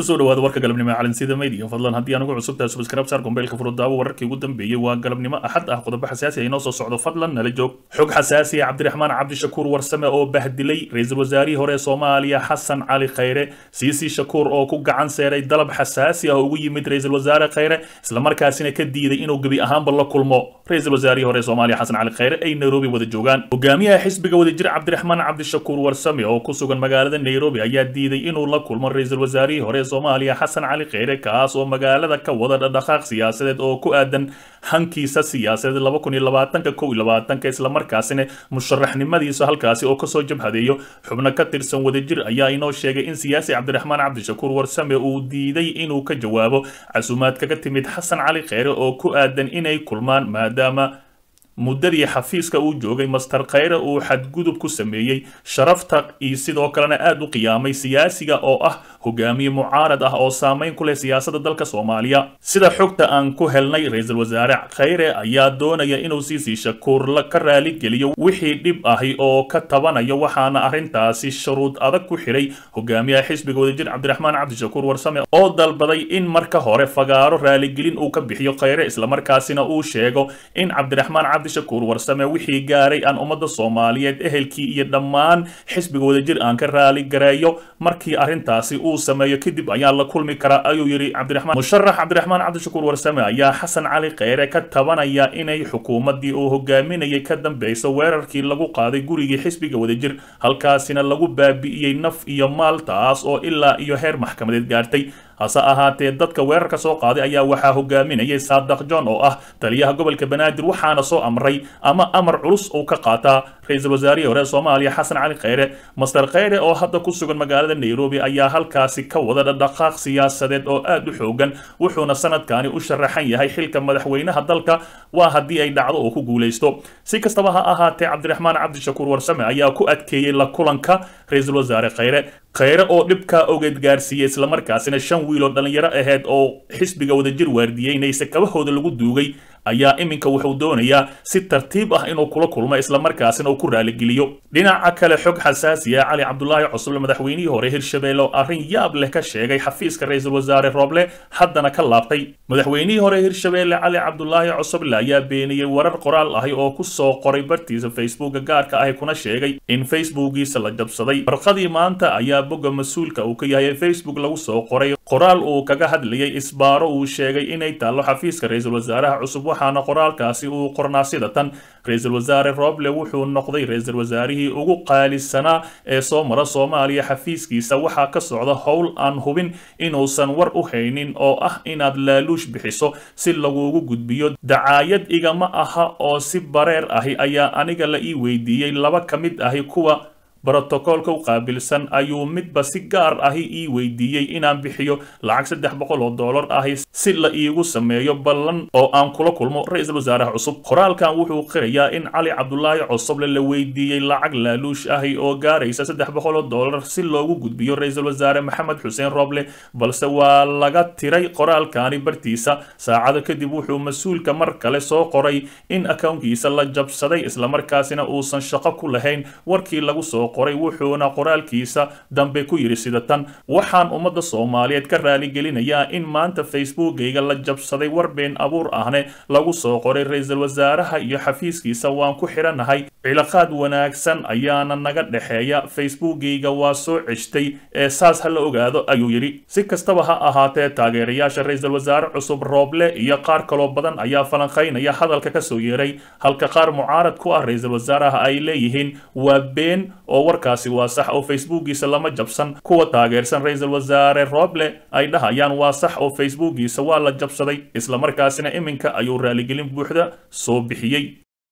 kusoo dhawaada warka galabnimo calansida media fadlan haddii anugu cusubtahay subscribe saar gombeelka furudaawo wararkii ugu dambeeyey waa galabnimo axad ah qodobo xasaasi ah inoo soo socdo fadlan nala joog xog xasaasi ah cabdiraxmaan cabdishakuur warsame oo bahdilay ra-iisul wasaarihii hore ee soomaaliya xasan cali khayre siisi shakuur oo ku gacan seeray dalab xasaasi ah oo ugu yimid ra-iisul wasaare khayre islamarkaasina ka diiday inuu gebi ahaanba la kulmo ra-iisul wasaarihii hore ee soomaaliya xasan cali khayre ay nairobi wada joogaan hogaamiyaha xisbiga wadajir cabdiraxmaan cabdishakuur warsame oo ku sugan magaalada nairobi ayaa diiday inuu la kulmo ra-iisul wasaarihii hore soomaaliya xasan cali kheyre kaas oo magaalada ka wada dhaqdhaqaaq siyaasadeed oo ku aadan hankiisa siyaasadeed laba kun iyo labaatanka kow iyo labaatanka islamarkaasina musharaxnimadiisa halkaasi oo kasoo jabhadeeyo xubno ka tirsan wadajir ayaa inoo sheegay in siyaasi cabdiraxmaan cabdishakuur warsame uu diiday inuu ka jawaabo casuumaad kaga timid xasan cali kheyre oo ku aadan inay kulmaan maadaama muddadii xafiiska uu joogay master khayre uu xadgudub ku sameeyey sharafta iyo sidoo kalena aada u qiyaamay siyaasiga oo ah hogaamiye mucaarad ah oo saameyn ku leh siyaasadda dalka soomaaliya sida xogta aan ku helnay ra-iisul wasaare khayre ayaa doonaya inuu siisii shakuur ka raaligeliyo wixii dhib ahi oo ka tabanayo waxaana arrintaasi shuruud adag ku xidhay hogaamiyaha xisbiga wadajir cabdiraxmaan cabdishakuur warsame oo dalbaday in marka hore fagaaro raaligelin uu ka bixiyo khayre islamarkaasina uu sheego in cabdiraxmaan cabdishakuur warsame wixii gaaray aan ummadda soomaaliyeed ehelkii iyo dhammaan xisbiga wadajir aan ka raaligareeyo markii arrintaasi uu sameeyo kadib ayaa la kulmi karaa ayuu yidhi cabdiraxmaan musharax cabdiraxmaan cabdishakuur warsame ayaa xasan cali kheyre ka tabanaya inay xukuumaddii uu hogaaminayay ka dambeyso weerarkii lagu qaaday gurigii xisbiga wadajir halkaasina lagu baabi'iyey naf iyo maal taas oo ilaa iyo heer maxkamadeed gaartay hase ahaatee dadka weerarka soo qaaday ayaa waxaa hogaaminayay saadaq john oo ah taliyaha gobolka banaadir waxaana soo amray ama amar culus uu ka qaataa ra-iisul wasaarihii hore soomaaliya xasan cali kheyre master kheyre oo hadda ku sugan magaalada nairobi ayaa halkaasi ka wada dhaqdhaqaaq siyaasadeed oo aada u xoogan wuxuuna sanadkani u sharaxan yahay xilka madaxweynaha dalka waa haddii ay dhacdo oo ku guulaysto si kastaba ha ahaatee cabdiraxmaan cabdishakuur warsame ayaa ku adkeeyey la kulanka ra-iisul wasaare kheyre kheyre oo dhibkaa ogeed gaarsiiyey islamarkaasina shan wiil oo dhallinyaro aheyd oo xisbiga wadajir waardiyeynaysa kabahooda lagu duugay ayaa iminka wuxuu doonayaa si tartiib ah inuu kula kulmo islamarkaasina uu ku raaligeliyo dhinaca kale xog xasaasi ah cali cabdulaahi cusuble madaxweynihii hore hirshabelle oo arrin yaab leh ka sheegay xafiiska ra-iisul wasaare roble haddana ka laabtay madaxweynihii hore hirshabelle cali cabdulaahi cusuble ayaa beeniyey warar qoraal ahi oo ku soo qoray bartiisa facebooka gaarka ahi kuna sheegay in facebookiisa la jabsaday farqadii maanta ayaa bogga mas-uulka uu ka yahay facebook lagu soo qoray qoraal uu kaga hadlayay isbaaro uu sheegay inay taallo xafiiska ra-iisul wasaaraha cusub waxaana qoraalkaasi uu qornaa sida tan ra-iisul wasaare roble wuxuu noqday ra-iisul wasaarihii ugu qaalisanaa ee soo mara soomaaliya xafiiskiisa waxaa ka socda howl aan hubin inuusan war u haynin oo ah inaad laaluush bixiso si lagugu gudbiyo dacaayad igama aha oo si bareer ahi ayaa aniga la ii weydiiyey laba ka mid ahi kuwa brotokoolka u qaabilsan ayuu midba si gaar ahi ii weydiiyey inaan bixiyo lacag saddex boqol oo dollar ahi si la iigu sameeyo ballan oo aan kula kulmo ra-iisul wasaaraha cusub qoraalkan wuxuu qirayaa in cali cabdulaahi cusuble la weydiiyey lacag laaluush ahi oo gaaraysa saddex boqol oo dollar si loogu gudbiyo ra-iisul wasaare maxamed xuseen roble balse waa laga tiray qoraalkani bartiisa saacado kadib wuxuu mas-uulka mar kale soo qoray in akownkiisa la jabsaday islamarkaasina uusan shaqo ku lahayn warkii lagu soo qoray wuxuuna qoraalkiisa dambe ku yidhi sida tan waxaan ummadda soomaaliyeed ka raaligelinayaa in maanta facebookayga la jabsaday war been abuur ahne lagu soo qoray ra-iisul wasaaraha iyo xafiiskiisa waan ku xidhanahay cilaaqaad wanaagsan ayaana naga dhexeeya facebookayga waa soo ceshtay ee saas ha la ogaado ayuu yidhi si kastaba ha ahaatee taageerayaasha ra-iisul wasaare cusub rooble iyo qaar kaloo badan ayaa falanqaynaya hadalka kasoo yeeray halka qaar mucaarad ku ah ra-iisul wasaaraha ay leeyihiin waa been oo warkaasi waa sax oo facebookiisa lama jabsan kuwa taageersan ra-iisul wasaare roble ay dhahayaan waa sax oo facebookiisa waa la jabsaday islamarkaasina iminka ayuu raaligelin buuxda soo bixiyey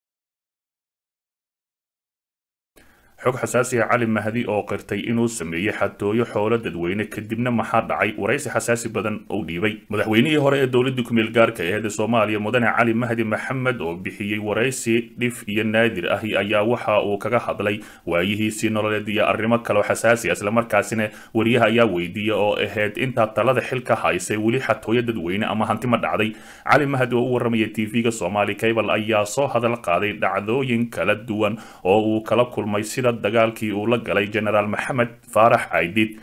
xog xasaasi ah cali mahdi oo qirtay inuu sameeyey xatooyo xoolo dadweyne kadibna maxaa dhacay waraysi xasaasi badan oo dhiibay madaxweynihii hore ee dowladda kumeel gaarka aheed ee soomaaliya mudane cali mahdi maxamed oo bixiyey waraysi dhif iyo naadir ahi ayaa waxa uu kaga hadlay waayihiisii nololeed iyo arrimo kaleo xasaasi ah islamarkaasina wariyaha ayaa weydiiya oo ahayd intaa talada xilka haysay weli xatooyo dadweyne ama hanti ma dhacday cali mahdi oo u warramaya tv-ga soomaali cable ayaa soo hadal qaaday dhacdooyin kala duwan oo uu kala kulmay sida dagaalkii uu la galay genaraal maxamed faarax caydid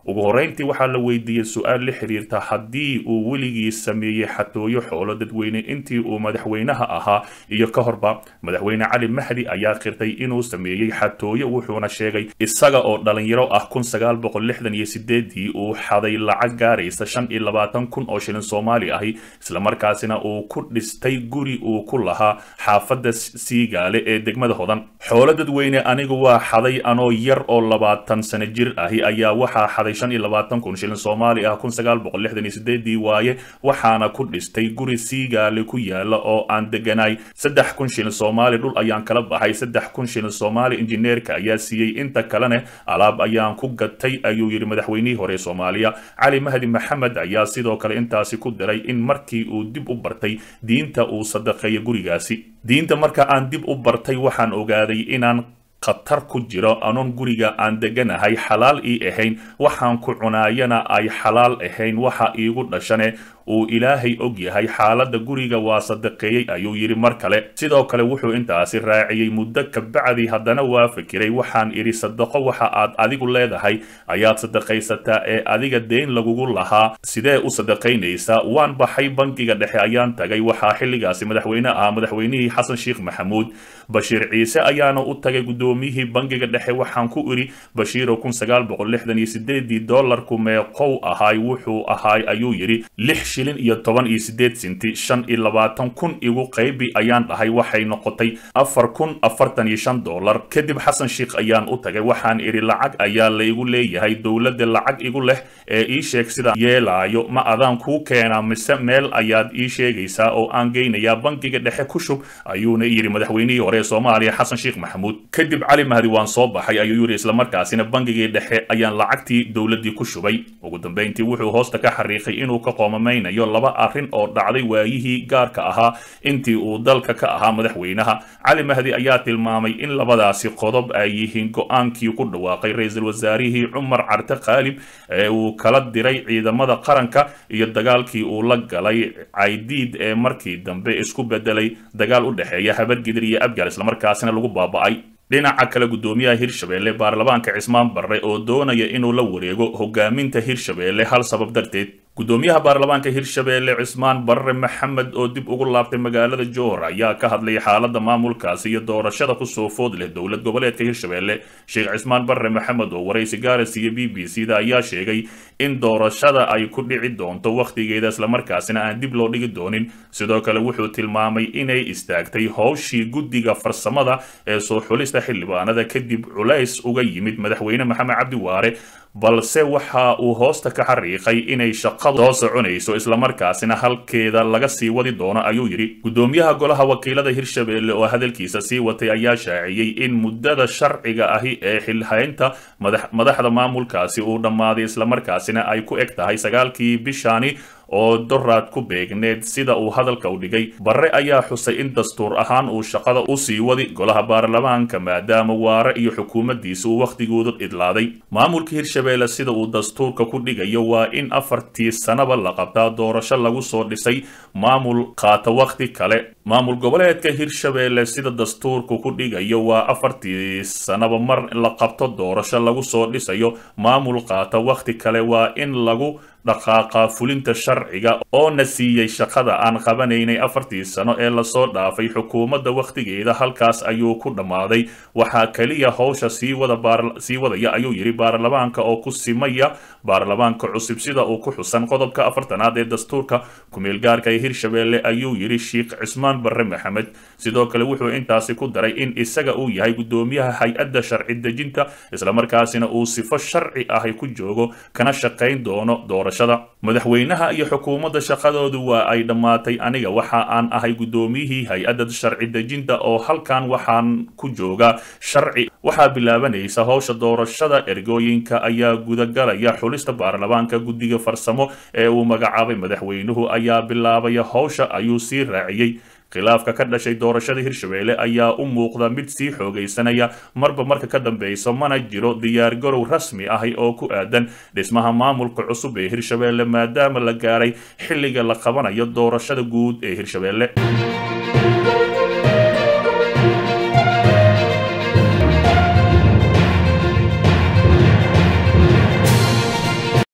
ugu horreyntii waxaa la weydiiyey su-aal la xiriirta haddii uu weligii sameeyey xatooyo xoolo dadweyne intii uu madaxweynaha ahaa iyo ka horba madaxweyne cali mahdi ayaa qirtay inuu sameeyey xatooyo wuxuuna sheegay isaga oo dhalinyaro ah kun sagaal boqol lixdan iyo sideedii uu xaday lacag gaaraysa shan iyo labaatan kun oo shilin soomaali ahi islamarkaasina uu ku dhistay guri uu ku lahaa xaafadda siigaale ee degmada hodan xoolo dadweyne anigu waa xaday anoo yar oo labaatan sano jir ahi ayaa waxaa xaday shan iyo labaatan kun shilin soomaali ah kun sagaal boqol lixdan iyo sideedii waaye waxaana ku dhistay guri siigaale ku yaala oo aan deganaay saddex kun shilin soomaali dhul ayaan kala baxay saddex kun shilin soomaali injineerka ayaa siiyey inta kalene alaab ayaan ku gatay ayuu yidhi madaxweynihii hore soomaaliya cali mahdi maxamed ayaa sidoo kale intaasi ku diray in markii uu dib u bartay diinta uu sadaqeeya gurigaasi diinta marka aan dib u bartay waxaan ogaaday inaan khatar ku jiro anoon guriga aan deganahay xalaal ii ahayn waxaan ku cunaayana ay xalaal ahayn waxa iigu dhashane uu ilaahay og yahay xaaladda guriga waa sadaqeeyey ayuu yidhi mar kale sidoo kale wuxuu intaasi raaciyey muddo kabacdi haddana waa fikiray waxaan idhi sadaqo waxa aad adigu leedahay ayaad sadaqaysataa ee adiga deyn lagugu lahaa sidee u sadaqaynaysaa waan baxay bangiga dhexe ayaan tagay waxaa xilligaasi madaxweyne ahaa madaxweynihii xasan sheekh maxamuud bashiir ciise ayaana u tagay guddoomiyihii bangiga dhexe waxaan ku idhi bashiiro kun sagaal boqol lixdan iyo sideedii doolarku meeqow ahaay wuxuu ahaay ayuu yidhi lix shilin iyo toban iyo sideed sinti shan iyo labaatan kun igu qaybi ayaan dhahay waxay noqotay afar kun afartan iyo shan doolar kadib xasan sheekh ayaan u tagay waxaan idhi lacag ayaa la igu leeyahay dowladda lacag igu leh ee ii sheeg sida yeelaayo ma adaan kuu keenaa mise meel ayaad ii sheegaysaa oo aan geynayaa bangiga dhexe ku shub ayuuna yidhi madaxweynihii hore ee soomaaliya xasan sheekh maxamuud kadib cali mahdi waan soo baxay ayuu yidhi islamarkaasina bangigii dhexe ayaan lacagtii dowladdii ku shubay ugu dambeyntii wuxuu hoosta ka xariiqay inuu ka qoomamaynayo laba arrin oo dhacday waayihii gaarka ahaa intii uu dalka ka ahaa madaxweynaha cali mahdi ayaa tilmaamay in labadaasi qodob ay yihiin go-aankii ku dhawaaqay ra-iisul wasaarihii cumar carte khaalib ee uu kala diray ciidamada qaranka iyo dagaalkii uu la galay caydiid ee markii dambe isku bedelay dagaal u dhexeeya habargidir iyo abgaal islamarkaasina lagu baaba'ay dhinaca kale guddoomiyaha hirshabeelle baarlamaanka cismaan barre oo doonaya inuu la wareego hogaaminta hirshabeelle hal sabab darteed guddoomiyaha baarlamaanka hirshabeelle cismaan barre maxamed oo dib ugu laabtay magaalada joor ayaa ka hadlay xaaladda maamulkaasi iyo doorashada kusoo food leh dowlad goboleedka hirshabeelle sheekh cismaan barre maxamed oo waraysi gaaris iyo b b c da ayaa sheegay in doorashada ay ku dhici doonto wakhtigeeda islamarkaasina aan dib loo dhigi doonin sidoo kale wuxuu tilmaamay inay istaagtay howshii guddiga farsamada ee soo xulista xildhibaanada kadib culays uga yimid madaxweyne maxamed cabdi waare balse waxa uu hoosta ka xariiqay inay shaqadu soo soconayso islamarkaasina halkeeda laga sii wadi doono ayuu yidhi guddoomiyaha golaha wakiilada hirshabeelle oo hadalkiisa sii watay ayaa shaaciyey in muddada sharciga ahi ee xilhaynta madaxda maamulkaasi uu dhammaaday islamarkaasina ay ku eg tahay sagaalkii bishaani oo doraad ku beegneed sida uu hadalka u dhigay barre ayaa xusay in dastuur ahaan uu shaqada u sii wadi golaha baarlamaanka maadaama waare iyo xukuumaddiisa uu wakhtigooda idlaaday maamulka hirshabeelle sida uu dastuurka ku dhigayo waa in afartii sanaba la qabtaa doorasho lagu soo dhisay maamul qaata wakhti kale maamul goboleedka hirshabeelle sida dastuurku ku dhigayo waa afartii sanaba mar la qabto doorasho lagu soo dhisayo maamul qaata wakhti kale waa in lagu dhaqaaqa fulinta sharciga oo na siiyey shaqada aan qabanaynay afartii sano ee lasoo dhaafay xukuumadda wakhtigeeda halkaas ayuu ku dhammaaday waxaa keliya howsha sii wadasii wadaya ayuu yidhi baarlamaanka oo ku simaya baarlamaanka cusub sida uu ku xusan qodobka afartanaad ee dastuurka kumeelgaarka ee hirshabeelle ayuu yidhi sheekh cismaan barre maxamed sidoo kale wuxuu intaasi ku daray in isaga uu yahay guddoomiyaha hay-adda sharci dejinta islamarkaasina uu sifo sharci ahi ku joogo kana shaqayn doono doorashada madaxweynaha iyo xukuumadda shaqadoodu waa ay dhammaatay aniga waxa aan ahay guddoomiyihii hay-adda sharci dejinta oo halkan waxaan ku joogaa sharci waxaa bilaabanaysa howsha doorashada ergooyinka ayaa gudagalaya xulista baarlamaanka guddiga farsamo ee uu magacaabay madaxweynuhu ayaa bilaabaya howsha ayuu sii raaciyey khilaafka ka dhashay doorashada hirshabeelle ayaa u muuqda mid sii xoogaysanaya marba marka ka dambeyso mana jiro diyaargarow rasmi ahi oo ku aadan dhismaha maamulka cusub ee hirshabeelle maadaama la gaaray xilliga la qabanayo doorashada guud ee hirshabeelle